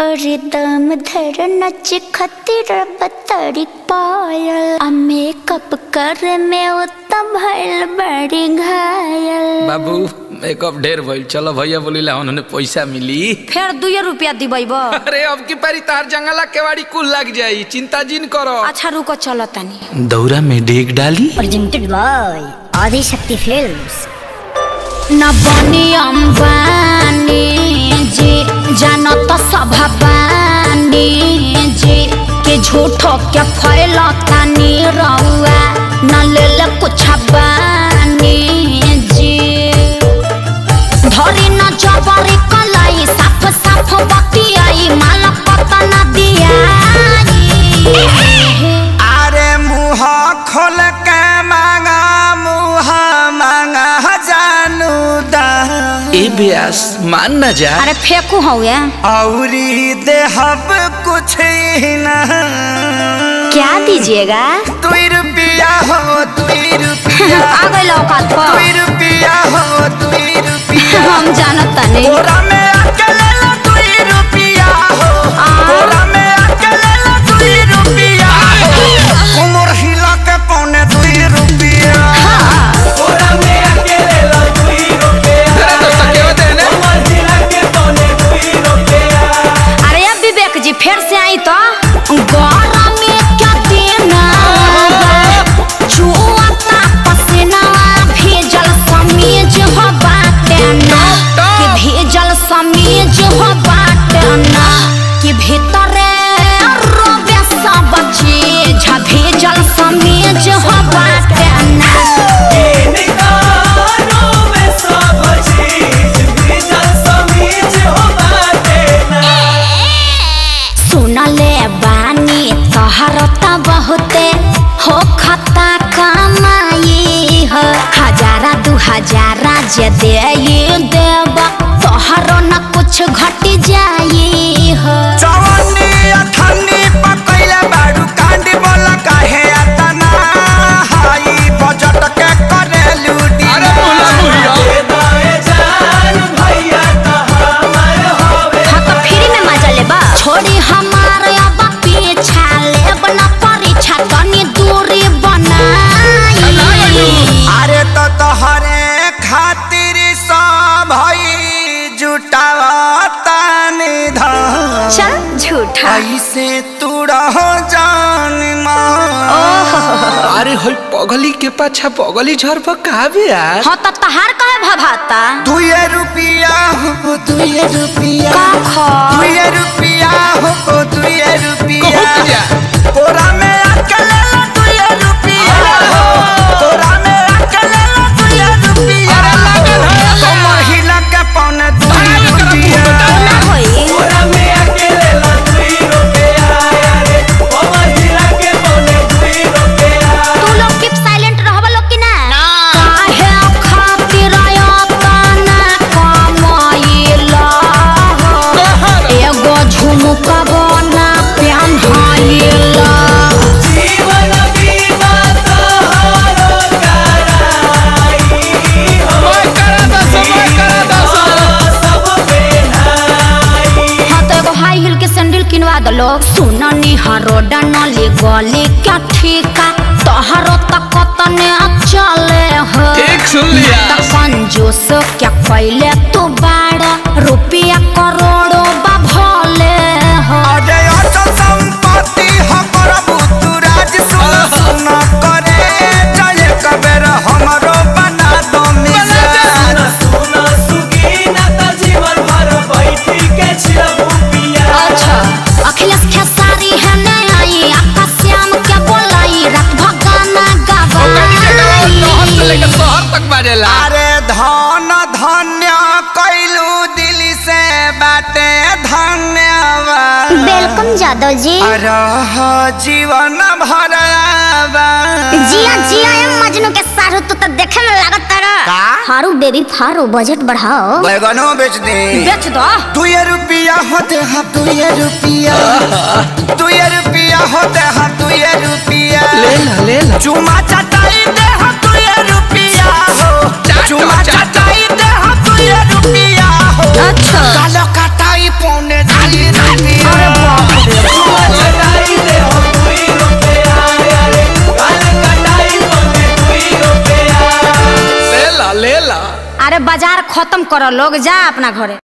अरे दम धर नच खतिर बतरी पायल आ मेकअप कर में उत्तम भइल बड़ी घायल बाबू मेकअप ढेर भइल चलो भैया बोलीला उन्होंने पैसा मिली फेर दुए रुपया दिबै अरे अब की पारी तार जंगला केवाड़ी कुल लग जाई चिंता जिन करो अच्छा रुको चलो तनी दौरा में डेग डाली presented by Adi Shakti Films. न बनी अम्बानी जी जान तो सभा बानी जी के झूठो के फैलता नी रउआ न ले ले कुछ बानी जी धरी न जबरी कलाई साफ साफ बतियाई माला पता न दियाई अरे मुँह खोल के मांगा मुँह मांगा जानू दा ए ब्यास मान न जा अरे फेंकू हौए औरी देहब कुछ ही ना क्या दीजिएगा दुई रुपया हो दुई रुपया आ गई औकात पर दुई रुपया हो दुई रुपया हम जानत तनी बोरा में आके ले लो दुई रुपया हो बोरा में आके ले लो दुई रुपया हो उमर हिला के पौने दुई रुपया बोरा में आके ले लो दुई रुपया अरे दोस्त के होते हैं ना उमर हिला के पौने दुई रुपया अरे अब विवेक जी फिर से आई तो गौरा में क्या देना छुआता पसीना भेजल समीज हो बाटे ना कि भेजल समीज हो बाटे ना कि भीतरे रोबे सब चीज भेजल समीज हो बाटे ना सुनले बानी तोहर त बहुते हो खता कमाई हो हजारा दू हजारा जे दे देब तोहरो न कुछ घट जाई हो जवानी अठन्नी पकैले बाडू कांडी बोला काहे अतना हाई बजट के करे लूटी अरे बोला बुढ़िया हाँ तो फ्री में मजा लेबा छोड़ी हमार अब पीछा लेब न परीक्षा तनी दूरी बनाई अरे तो तोहरे खातिर सब भई जुटावता निधन चल झूठा ऐसे तू रहो जान मान अरे होई पगली के पाछा पगली झर पर का ब्यास हाँ तो तहार कहे भभाता दुए रुपया हो दुए रुपया का खा दुए रुपया हो दुए रुपया कहत जा तोरा में आके ले लो दुए रुपया हो तोरा में आके ले लो दुए रुपया अरे लागल है। तो महिला के पौने दुए रुपया ना होई तोरा में आके ले लो दुए रुपया अरे ओ महिला के पौने दुए रुपया तू लोग कीप साइलेंट रहबा लोग कि ना काहे खातिर अपना कमाइला एगो झुमका बना पेन्हाइला जीवन बीमा तोहरो मैं करा दस मैं करा दस सब पेन्हाई हाँ तो एगो हाई हिल के सैंडल किनवा दलो सुननी हरो डनली गली क्या ठीका तोहरो तक तने चले हो ठीक सुन लिया त कंजूस क्या कैले तू बाड़ा रुपया करोड़ों बा भले हो अरे अचल संपत्ति हमर बुतुराज सुन सुन करे जय कबेर हमरो बना दो मिजान सुन सुगीना त जीवन भर बैठी के छिलबू पिया अच्छा अखिलेश खेसारी है ने आई आपका श्याम क्या बोलाई रात भगाना शहर से लेकर गवाई शहर तक बाजेला अरे धन धन्य कैलू दिल से बाटे धन्यवाद वेलकम जादव जी रह जीवन भर जिया जिया एम मजनू के सारू तू तो देखे में लागत तारा का? हारू बेबी फारू बजट बढ़ाओ बैगनो बेच दे बेच दो दुए रुपया होते हैं दुए रुपया दुए रुपया होते हैं दुए रुपया ले ला ले ला चुमा चटाई दे हम दुए रुपया हो चाटो, चुमा चाटो। चटाई दे हम दुए रुपया हो अच्छा कालो कटाई पौने ढाई रुपया अरे बाजार खत्म करो लोग जा अपना घरे